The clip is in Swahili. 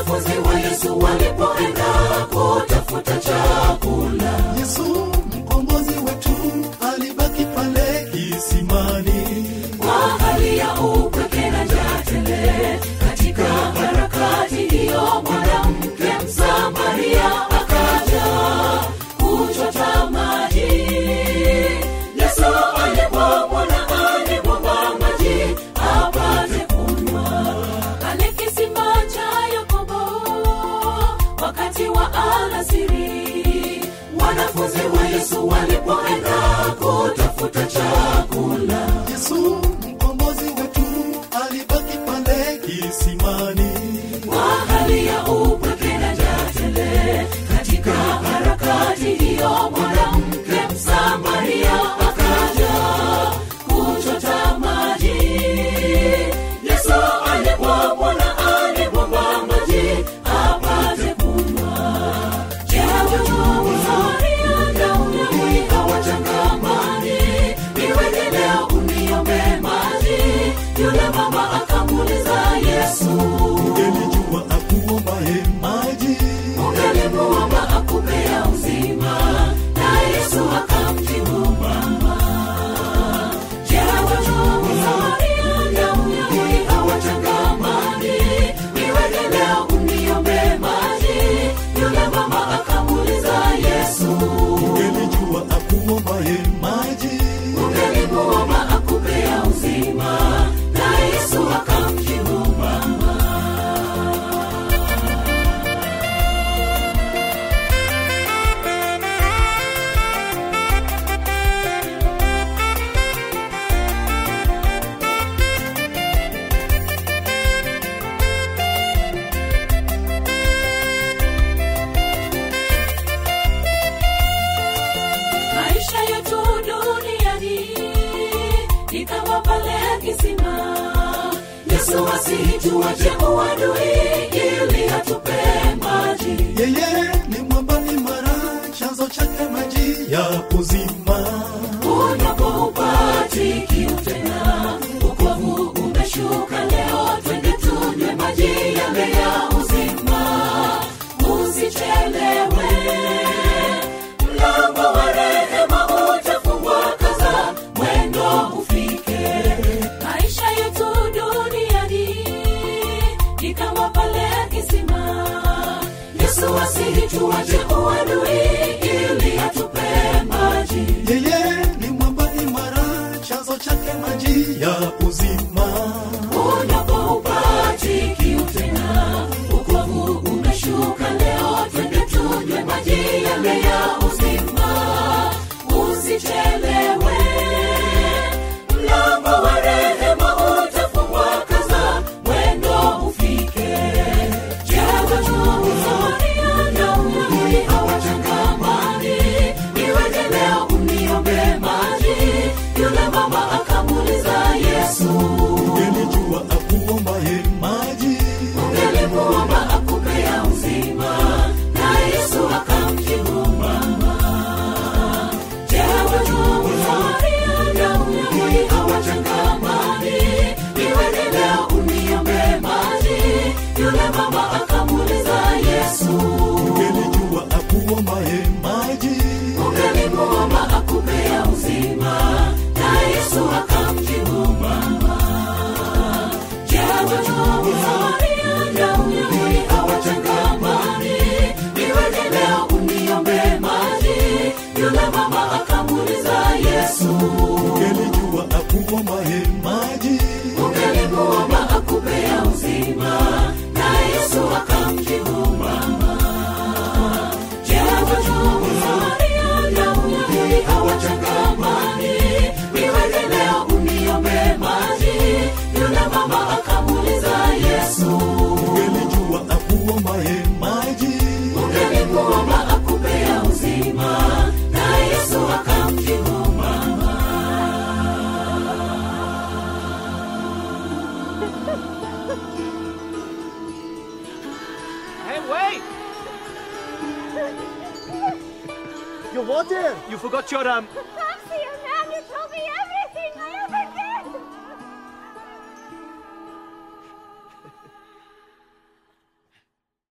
wanafunzi wa yesu walipoenda kutafuta chakula yesu mkombozi wetu alibaki pale kisimani kwa hali ya upweke na njaa tele katika harakati hiyo mwanamke msamaria akaja kuchota maji yesu alipomwona alimwomba maji apate kunywa pale kisima cha yakobo wakati wa alasiri wanafunzi wa yesu walipoenda kutafuta chakula yesu mkombozi wetu alibaki pale kisimani kwa hali ya upweke na njaa tele katika harakati hiyo mwanamke msamaria akaja kuchota maji yesu alipomwona alipomba maji apate kunywa je wajua daudi hawachangamani iweje leo uniombe maji yule mama akamuuliza yesu ungelijua akuombaye maji ungalimuomba akupea uzima na yesu akamjibu mama je wajua daudi hawachangamani iweje leo uniombe maji yule mama akamuuliza yesu ungelijua akuombaye maji ungalimuomba akupea uzima na yesu akamjibu mama maisha yetu duniani ni kama pale kisima yesu asituache uadui ili atupe maji yeye ni mwamba imara chanzo chake maji ya uzima unapoupati kiu tena ukovu umeshuka leo twende tunywe maji yale ya uzima usichelewe mlango wa rehema utafungwa kaza mwendo ufike maisha yetu duniani ni kama pale kisima yesu asituache uadui ili atupe maji yeye ni mwamba imara chanzo chake maji ya uzima unapoupati kiu tena ukovu umeshuka leo twende tunywe maji yale ya uzima usichelewe mlango wa rehema utafungwa kaza mwendo ufike je wajua daudi hawachangamani iweje leo uniombe maji yule mama akamuuliza yesu ungelijua akuombaye maji ungelimuomba akupea uzima na yesu akamjibu mama je wajua daudi hawachangamani iweje leo uniombe maji yule mama akamuuliza yesu ungelijua akuombaye maji ungelimuomba akupea uzima na yesu akamjibu mama je wajua daudi hawachangamani iweje leo uniombe maji yule mama akamuuliza yesu ungelijua akuombaye maji ungelimuomba akupea uzima na yesu akamjibu mama je wajua daudi hawachangamani iweje leo uniombe maji yule mama akamuuliza yesu ungelijua akuombaye maji ungelimuomba akupea uzima na yesu akamjibu mama Hey, wait! You what there? You forgot your um